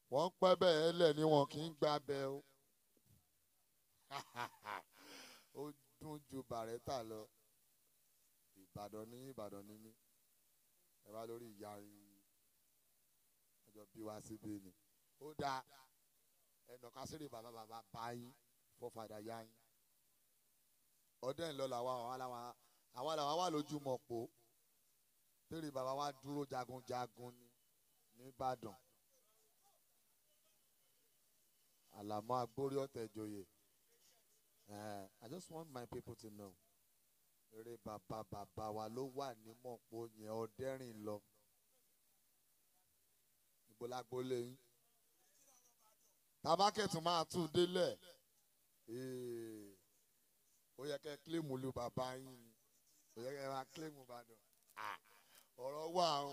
wọ́n ń pẹ́ bẹ́ẹ̀ lẹ̀ ni wọn kì í gba bẹ́ o ó dún ju bàrẹ́tà lọ ìbàdàn ní ìbàdàn ní mí ẹ bá lórí ìyá yín ọjọ́ bí wá síbí ni ó dáa ẹnà kásìrì bàbá bàbá bá yín fọ́fadà yá yín ọdẹ ńlọ làwọn àwọn làwọn àwọn làwọn wà lójú mọ̀pó tèrè bàbá wa dúró jagunjagun ní nìbàdàn àlàmọ́ agbórí ọ̀tẹ̀ joyè Eh, I just want my people to know eré bàbá bàbá wa ló wà ní mọ̀pó yẹn ọdẹ́rìn lọ ìgbólágbólé yín tabakẹ́tù máa tún délẹ̀ ee ó yẹ kẹ́ kílèmù lu bàbá yín ni ó yẹ kẹ́ máa kílèmù Ìbàdàn Ah, ọ̀rọ̀ wà o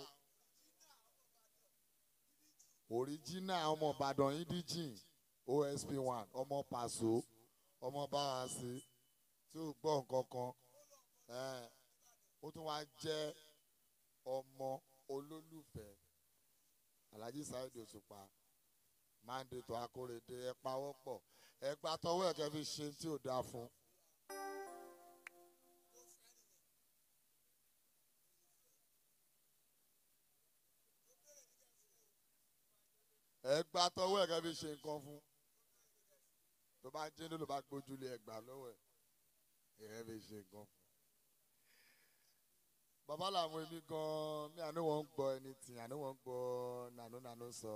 òríjínà ọmọ Ìbàdàn indíjìn OSP one ọmọ Pàṣọ ọmọ Báwàsí tí ò gbọ́ nǹkan kan Eh, ó tún wá jẹ́ ọmọ olólùfẹ́ Alhaji Saheed Òṣùpá mandate akórèdé ẹ pawọ́pọ̀ ẹ gba tọwọ́ ẹ̀ kẹ́ fi ṣe tí ò dáa fún. ẹ gba tọwọ́ ẹ̀ kẹ́ fi ṣe nǹkan fún. tó bá jẹ́ ló bá gbójúlé ẹ gbà lọ́wọ́ ẹ̀ ẹ fi ṣe nǹkan fún. bàbá làwọn èmi gan-an mi àná wọn ń gbọ́ ẹni tì àná wọn ń gbọ́ nànú nànú sọ.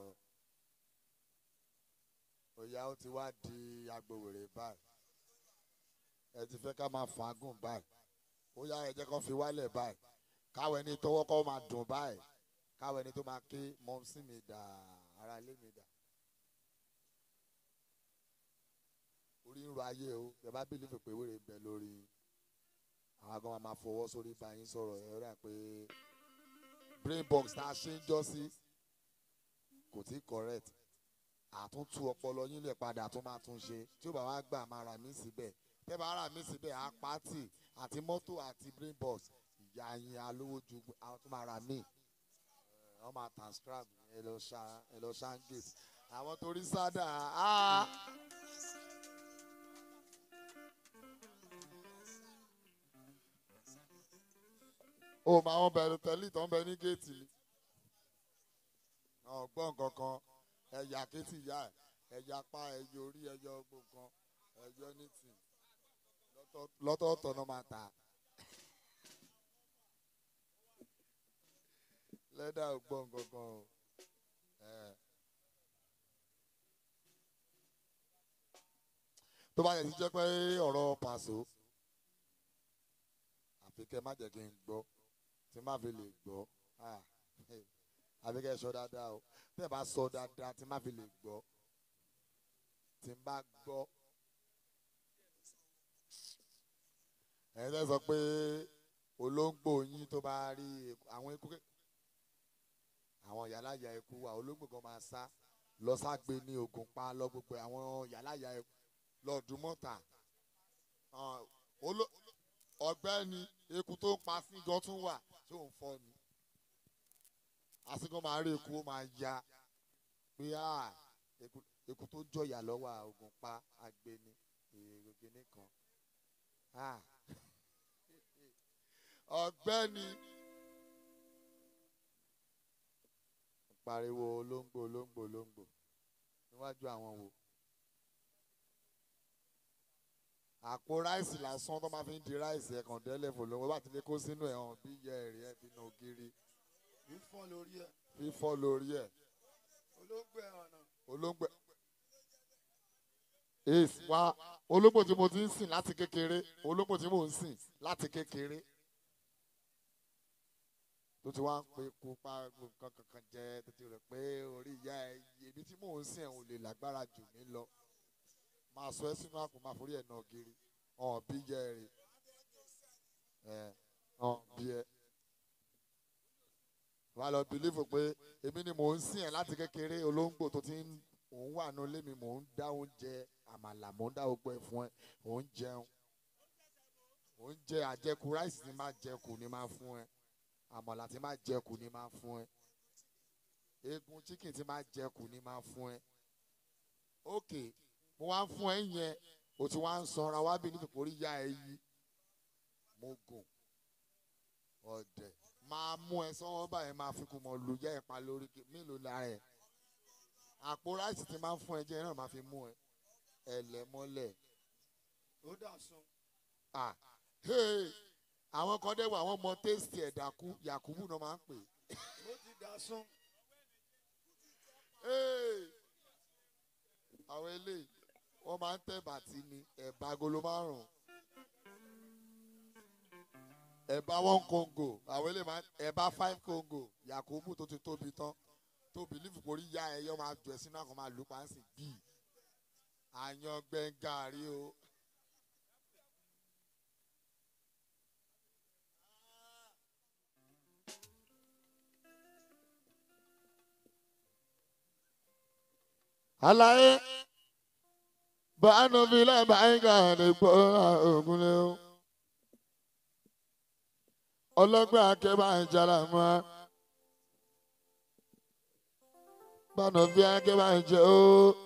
òyà ó ti wá di agbòwèrè báyìí ẹ ti fẹ́ ká máa fagùn báyìí ó yá ẹ jẹ́ kó fi wálẹ̀ báyìí káwọn ẹni tọwọ́ kọ́ máa dùn báyìí káwọn ẹni tó máa ké mọ́mísí mi dà ara ilé mi dà. orí ń ro ayé o ẹ bá bílífì pé wèrè ń bẹ lórí àwọn agan máa fọwọ́ sórí bá yín sọ̀rọ̀ ẹ rà pé brain box tá a ṣe ń jọ́ sí kò tí correct àtúntú ọpọlọ yín lè padà tún máa tún ṣe tí ó bá wá gbà máa rà mí síbẹ̀ tẹ́ bá rà mí síbẹ̀ á pátì àti mọ́tò àti brain box ìyá yín alówó ju àwọn tó máa rà mí wọ́n máa transcribe ẹ lọ ṣá ẹ lọ ṣáńgèt àwọn tó rí sádà á. ó máa wọn bẹ̀rẹ̀ tẹ́lẹ̀ tó ń bẹ ní géètì ni ọgbọ́n kankan ẹ̀yà kétì ìyá ẹ̀ ẹ̀yà pa ẹ̀yà orí ẹ̀yà ọgbọ́n kan ẹ̀yà nítì lọ́tọ̀ọ̀tọ̀ náà máa tà. lẹ́dà ọgbọ́n kankan o. ẹ̀. tó bá yẹ ti jẹ́ pé ọ̀rọ̀ pàṣọ àfi kẹ́ má jẹ́ kí n gbọ́ tí má fi lè gbọ́ ah, àfi kẹ́ ẹ sọ dáadáa o tẹ́ ẹ bá sọ dáadáa tí má fi lè gbọ́ tí n bá gbọ́ ẹ̀yin tẹ́ sọ pé olóńgbò yín tó bá rí eku- àwọn eku ké- àwọn yàláyà eku wa olóńgbò kan máa sá lọ ságbe ní ogun pa lọ gbogbo àwọn yàláyà eku lọ́ọ̀dún mọ́ta Ah, oló- ọ̀gbẹ́ni eku tó ń pa sí gan tún wà tí òun fọ́ ni àsìkò máa rí eku ó máa ya pé ah, eku eku tó jọ̀yà lọ́wọ́ ogun pa agbeni èrò gíní kan Ah. ọ̀gbẹ́ni pariwo olóńgbò olóńgbò olóńgbò níwájú àwọn wo àpò ráìsì lásán tó máa fi ń di ráìsì ẹ̀kan délẹ̀ fò lówó bá ti lè kó sínú ẹ̀ hàn bí yẹ ẹ̀rí ẹ̀ fi nà ògiri fífọ́ lórí ẹ̀ fífọ́ lórí ẹ̀ olóńgbò ẹ̀ ọ̀nà olóńgbò ace wá olóńgbò tí mo ti ń sìn láti kékeré olóńgbò tí mò ń sìn láti kékeré tó ti wá ń pe kú pa nǹkan kankan jẹ tó ti rẹ pé orí ìyá ẹ èmi tí mò ń sìn ẹ̀ ò lè lágbára jù mí lọ máa sọ ẹ sínú àpò máa forí ẹ̀ nà ògiri ọ̀hún bí yẹ ẹ rè ẹ̀ ọ̀hún bí ẹ wà lọ bìlífù pé èmi ni mò ń sìn ẹ̀ láti kékeré olóńgbò tó ti ń òun wà nù lémi mò ń dá oúnjẹ àmàlà mò ń dá gbogbo ẹ̀ fún ẹ òun jẹun òun jẹ àjẹkù ráìsì ni máa jẹkù ni máa fún ẹ àmàlà tí máa jẹkù ni máa fún ẹ eegun chicken ti máa jẹkù ni máa fún ẹ ok mo wá ń fún ẹ yẹn o ti wá ń sanra wá bí nítorí orí yá ẹ yí mo gùn ọ̀dẹ̀ máa mú ẹ sọ́wọ́ báyìí máa fi kú mọ lu yá ẹ pa lórí kí- mélòó lára ẹ àpò ráìsì ti máa ń fún ẹ jẹ náà máa fi mú ẹ ẹlẹ́mọ́lẹ̀ ó dà sun. ah hey àwọn kan dẹ́wọ̀ àwọn ọmọ tẹ́sítì ẹ̀dákú yakubu náà máa ń pè ó ti dà sun. Hey! àwọn eléyìí wọ́n máa ń tẹ̀ bàtí ni ẹ̀bà agolo márùn-ún ẹ̀bà one congo àwọn eléyìí máa ń ẹ̀bà five congo yakubu tó ti tóbi tán tó bìlífù kórí ya ẹyọ máa jọ ẹ sínú àkàn máa lù pàǹsì bíi àyàn gbẹ̀ngàrí o. àlàyé bánu fi lábàáyíká àdìpọ̀ ògúnlé o ọlọ́gbẹ́ akẹ́bà ìjàlá mọ́ a bánu fi akẹ́bà ìjẹ́ o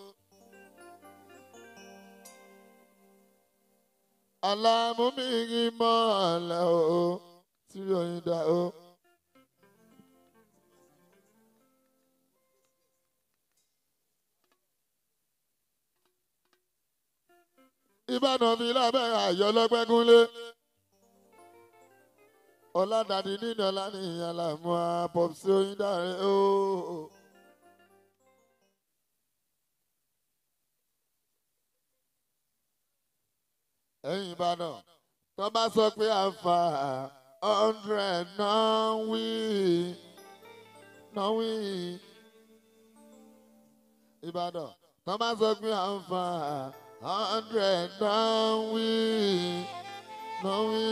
alámúmíyí mọ́ àlẹ́ o tí oyin dá o. ìbàdàn fi lábẹ́ àyọ̀ lọ́gbẹ́gúnlé. ọ̀làdàdì nínú ọ̀là ní ìyànlá mú a pọ̀pùsì oyin dáre ooo. ẹ̀yìn ìbàdàn tó bá sọ pé àǹfà hundred náà wí náà wí. ìbàdàn tó bá sọ pé àǹfà hundred náà wí náà wí.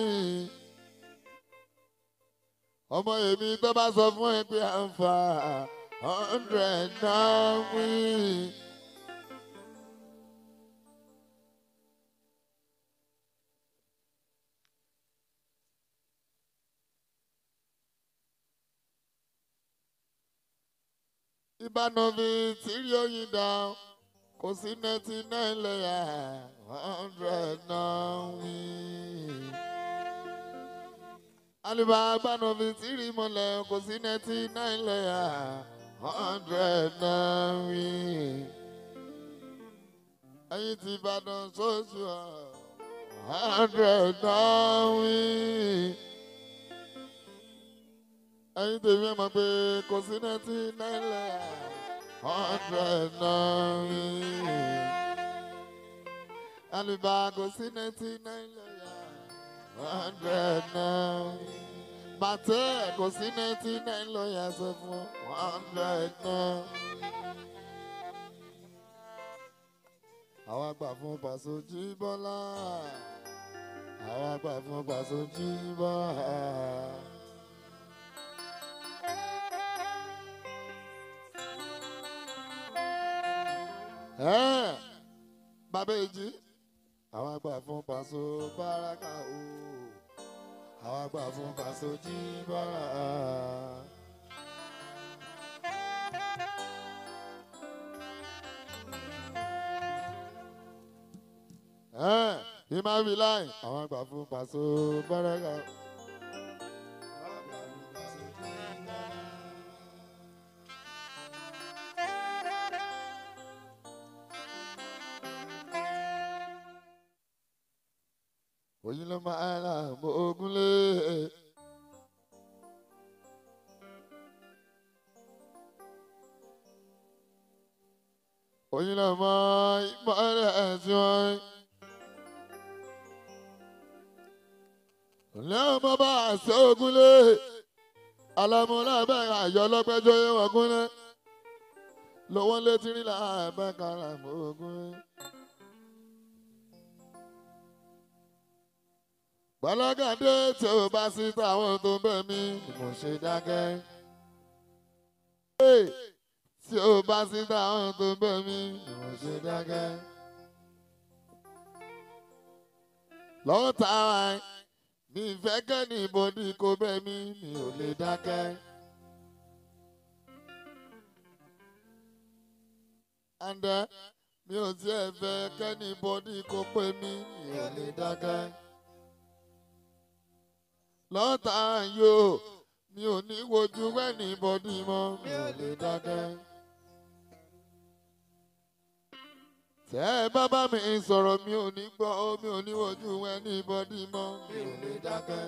ọmọ èmi tó bá sọ fún ẹ pé àǹfà hundred náà wí. ìbánovi tìrí oyin dá kò sí ninety nine lẹ́yà hundred náà wí. Àlùbá ìbánovi tìrí mọ́lẹ̀ kò sí ninety nine lẹ́yà hundred náà wí. Ẹyin ti Ìbàdàn sóṣù hundred náà wí ẹyin tèmi ẹ mọ̀ pé kò sí ninety nine lẹ̀ hundred náírà àlùbá kò sí ninety nine lẹ̀ hundred náírà bàtẹ́ kò sí ninety nine lọ́yà sọ fún hundred náírà. àwọn àgbà fún pàṣẹ jíbọ́lá àwọn àgbà fún pàṣẹ jíbọ́lá. Ẹ́ẹ̀, bàbá èjì àwọn àgbà fún pàṣọ báràkà o àwọn àgbà fún pàṣọ jí bárà. Ẹ́ẹ̀, ìmáwí láì àwọn àgbà fún pàṣọ báràkà. Oyin ló máa ra àmọ́ ogunlé. Oyin ló mọ ìmọ̀lẹ̀ ẹ̀sìn wọn. Ilé ọmọ bá àṣẹ ogunlé. Alámúlá bẹ́ẹ̀ àyọ̀ lọ́pẹ́jọ́ yé wọ́n gúnlé. Lọ́wọ́ létí rí làbẹ́ kára àmọ́ ogunlé. Gbọ́lọ́gàdé tí o bá sí táwọn tó ń bẹ̀ mí ni mo ṣe dákẹ́. Hey, Tí o bá sí táwọn tó ń bẹ̀ mí ni mo ṣe dákẹ́. Lọ́wọ́ táwa ẹ̀ mi ìfẹ́ kẹ́ni ìbòdì kò bẹ̀ mí mi ò lè dákẹ́. àǹdẹ mi ò tiẹ̀ fẹ́ kẹ́ni bọ́dí kó pé mi mi ò lè dákẹ́. lọ́tà yóò mi ò ní wojú wẹ́ni bọ́dí mọ́ mi ò lè dákẹ́. tẹ́ ẹ bá bá mi sọ̀rọ̀ mi ò ní gbọ́ mi ò ní wojú wẹ́ni bọ́dí mọ́ mi ò lè dákẹ́.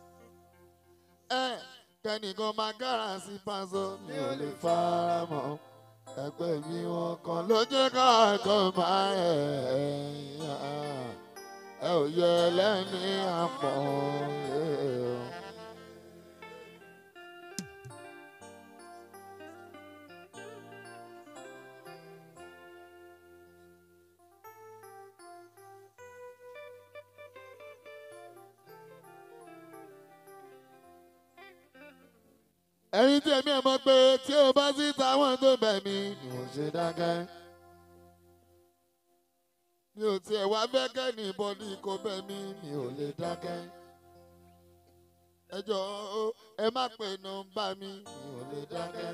ẹ kẹ́nìkan máa kára sí pásọ mi ò lè fara mọ́ ẹgbẹ́ mi wọn kan ló jẹ́ káàkó máa ẹ̀ ẹ̀ ẹ ò yẹ lẹ́ni àpọ̀ ẹ̀. ẹ̀yin tí èmi ẹ̀ mọ̀ pé tí o bá sí táwọn tó bẹ̀ mí ni mo ṣe dákẹ́. mi ò tiẹ̀ wá fẹ́ kẹ́ni bọ́dí kó bẹ̀ mí mi ò lè dákẹ́. ẹ jọ̀ọ́ ẹ má pè nọ́mbà mi mi ò lè dákẹ́.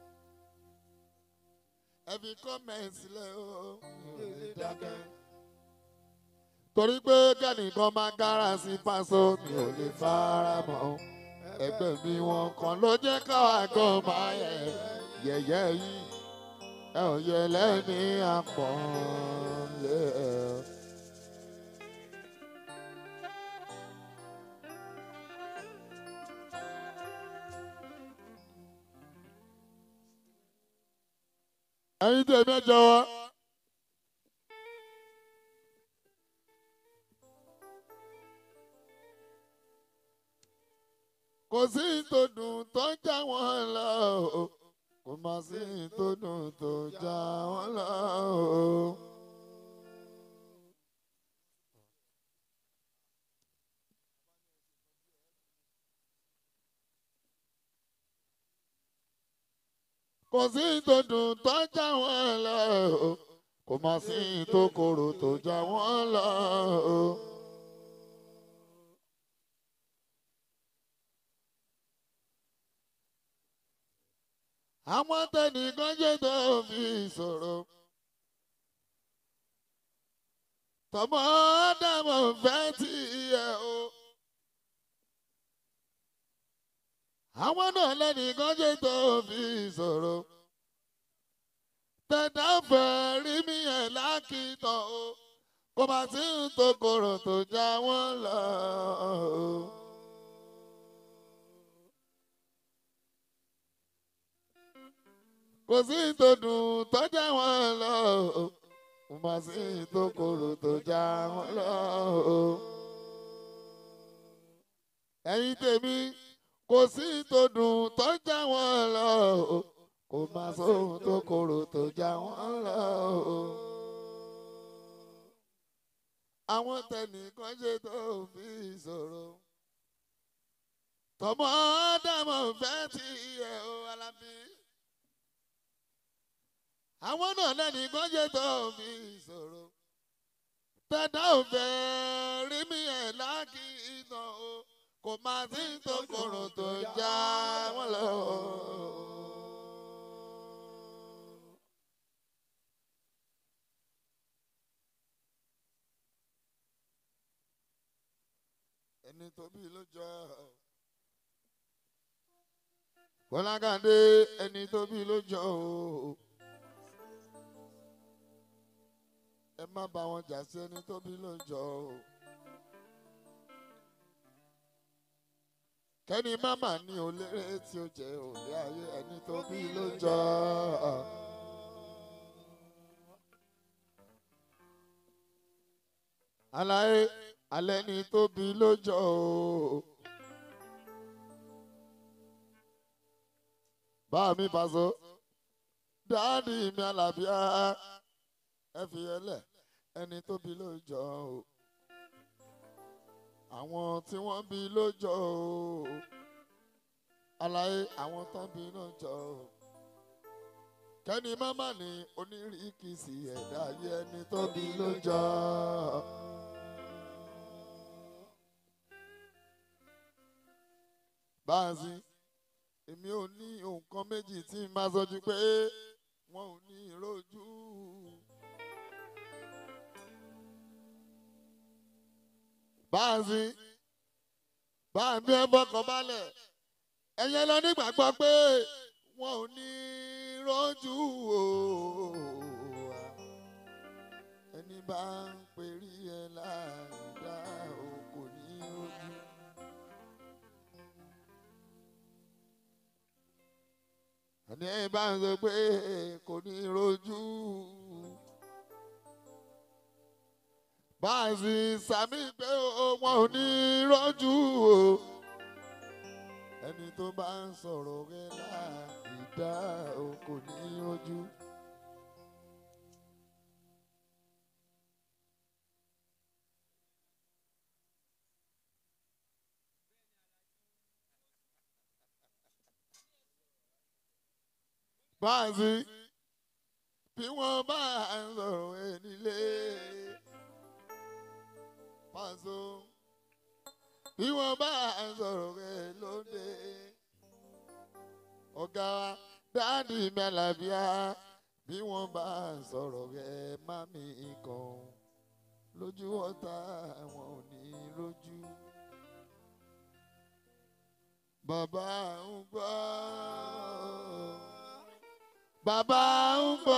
ẹ fi kọ́mẹ̀ntì sílẹ̀ o mi ò lè dákẹ́. torí pé kẹ́nìkan máa kára sí pásọ mi ò lè fara mọ́ ẹgbẹ́ mi wọn kan ló jẹ́ káwa kan máa yẹ yẹ̀yẹ́ yìí ẹ ò yẹ lẹ́ni àpọ̀nlé ẹ. ẹ̀yin tèmi ẹ jọ̀wọ́. kò sí tó dùn tó ń já wọn lọ o kò má sí tó dùn tó já wọn lọ o. kò sí tó dùn tó ń já wọn lọ o kò má sí tó korò tó já wọn lọ o. àwọn tẹnìkan jẹ́ tó fi sọ̀rọ̀. tọmọ ádámọ̀ fẹ́ tí ẹ o. àwọn náà lẹ́nìkan jẹ́ tó fi sọ̀rọ̀. tẹ̀dá fẹ́ rí mi ẹ̀ lákìtọ̀ o. kò má sí ń tó korò tó já wọ́n lọ o. kò sí tó dùn tó já wọn lọ kò má sí tó korò tó já wọn lọ. ẹ̀yin tèmi kò sí tó dùn tó já wọn lọ kò má sóhun tó korò tó já wọn lọ. àwọn tẹnìkan ṣe tó fi sọ̀rọ̀ tọmọ dàmọ̀ fẹ́ ti ẹ̀ o alábí àwọn náà lẹ́ni gbọ́njẹ́ tó mi sọ̀rọ̀ tẹ̀dá ò fẹ́ rí mi ẹ̀ láàkì iná o kò má sí tó kòrò tó já wọn lọ. ẹni tó bí ló jọ Bọ́lákàndé ẹni tó bí ló jọ o. ẹ má bá wọn jà sí ẹni tó bí lójọ o. kẹ́ni máma ní oléré tí ó jẹ́ òlé ayé ẹni tó bí lójọ. aláyé alẹ́ ni tó bí lójọ o. bá mi Paso dáàdi mi àlàbíà ẹ fi ẹlẹ ẹni tó bí lójọ o àwọn tí wọ́n bí lójọ o aláyé àwọn tó bí lójọ o kẹ́ni máma ní onírìkìsì ẹ̀dá ayé ẹni tó bí lójọ. báàsì èmi ò ní nǹkan méjì tí n máa sọ ju pé wọn ò ní ìrojú báàsì báàmí ẹ fọkàn balẹ̀ ẹ̀yẹ lọ nígbàgbọ́ pé wọn ò ní rọ́jú o ẹni bá ń perí ẹ láàdá o kò ní rọ́jú. ẹni ẹ bá ń sọ pé kò ní rọ́jú. báàsì sàmì pé wọn ò ní rọ́jú o ẹni tó bá ń sọ̀rọ̀ rẹ láìdá o kò ní rọ́jú. báàsì bí wọ́n bá ń sọ̀rọ̀ ẹ nílé pàṣọ bí wọ́n bá ń sọ̀rọ̀ rẹ̀ lóde. ọ̀gá wa dáàdì mẹ́làbíà bí wọ́n bá ń sọ̀rọ̀ rẹ̀ mami kan lójú ọ̀tá wọn ò ní lójú. bàbá ń gbọ́ bàbá ń gbọ́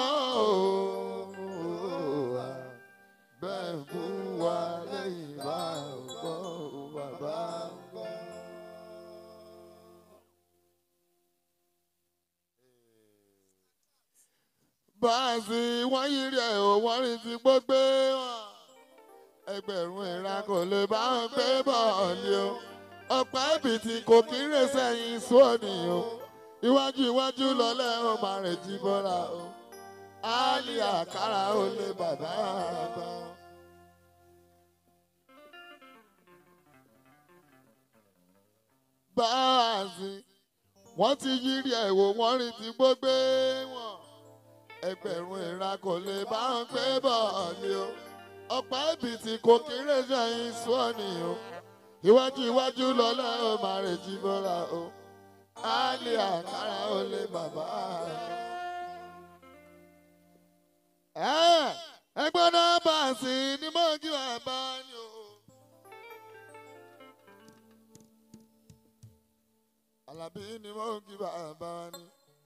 bẹ́ẹ̀ mú wa lẹ́yìn bá ń gbọ́ bàbá ń gbọ́. báàsì wọ́n yí rẹ̀ ò wọ́n rí ti gbógbé wọn. ẹgbẹ̀rún ìra kò lè bá wọn gbé bọ́ọ̀lì o. ọ̀pá ìbìtì kò kí ń rè sẹ́yìn sóòní o. iwájú iwájú lọ́lẹ́ ó máa rè jí bọ́lá o. áálì àkàrà ó lé bàbá àgbà. báàsì wọ́n ti yírí ẹ̀ wò wọ́n rí ti gbógbé wọn ẹgbẹ̀rún ìra kò lè bá wọn gbé bọ́ọ̀lì o ọ̀pá ìbìtì kò kéré sẹ́yìn sọ́ọ̀nì o iwájú iwájú lọ́lá ó máa rè jí bọ́lá o áálì àkàrà ó lé bàbá rẹ̀. ẹgbẹ́ náà báàsì ni mo kí bàbá ni o. Àlàbí ni mo kí bàbá ni.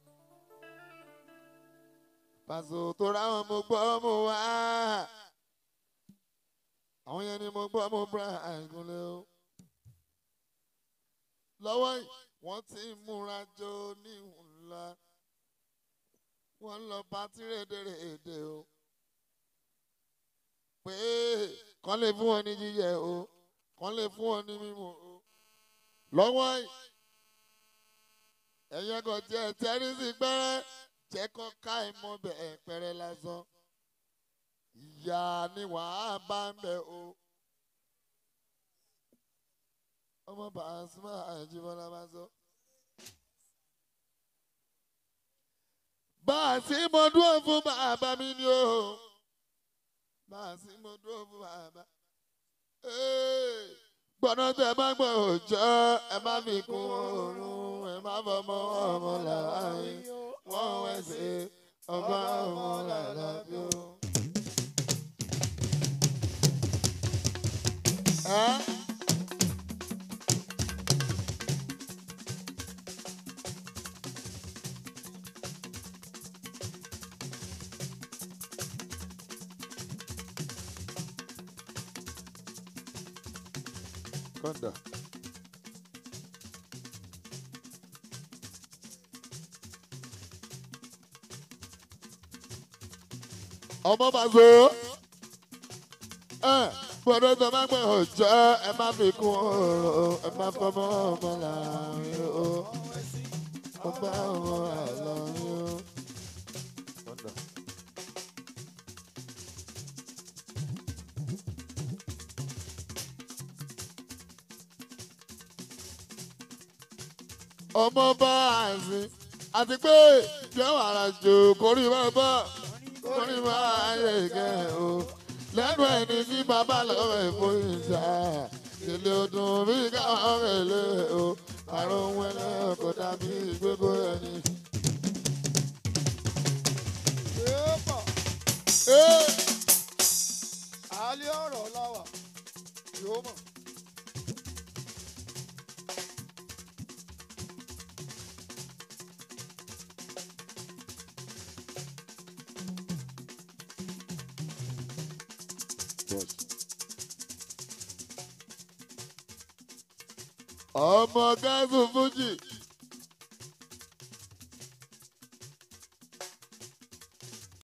Pàṣẹ tó ráwọn mo gbọ́ mo wá. Àwọn yẹn ni mo gbọ́ mo bra àìgúnlẹ̀ o. Lọ́wọ́ yìí, wọ́n ti ń múra jọ ní ńlá. Wọ́n ń lọ pátí rédèrèdè o. Pé kán lè fún wọn ní jíjẹ o, kán lè fún wọn ní mímu o. Lọ́wọ́ yìí ẹ̀yẹ kan tiẹ̀ tẹ́rí sí pẹ́rẹ́ jẹ́ kó ká ìmọ̀ bẹ̀ pẹ́rẹ́ lásán. Ìyá ni wàá bá ń bẹ̀ o. Ọmọ Pasuma Àjíbọ́lá bá sọ. Bá a sì mo dúró fún bàbá mi ni o. Bá a sì mo dúró fún bàbá. Gbọ́dọ̀ tẹ bá gbọ́ òjò ẹ má fi kún oorun ẹ má fọmọ ọmọ làárín wọ́n wẹ̀sẹ̀ ọba ọmọ làlábí o. Ẹ́ kọ́ńdà. ọmọ bá so ẹ gbọ́dọ̀ tó má gbẹ ọjọ́ ẹ má fi kún ọ̀rọ̀ ẹ má fọmọ ọmọ láàrin o ọmọ ọmọ àlọrin o. ọmọ bá àìsí àti pé jẹ́ wàrà jò kórìí bá bá orí máa yẹ kẹ́ o. lẹ́nu ẹni tí bàbá lọ́wọ́ ẹ̀fọ́ ìjà ìdílé ọdún bí káwọn rẹ̀ lé o. àrùn ohun ẹlẹ́ kò dàbí gbogbo ẹni. Èèpà, Ee, àálẹ́ ọ̀rọ̀ láwà, yóò mọ̀. Bosch. ọmọ gáàsù fújì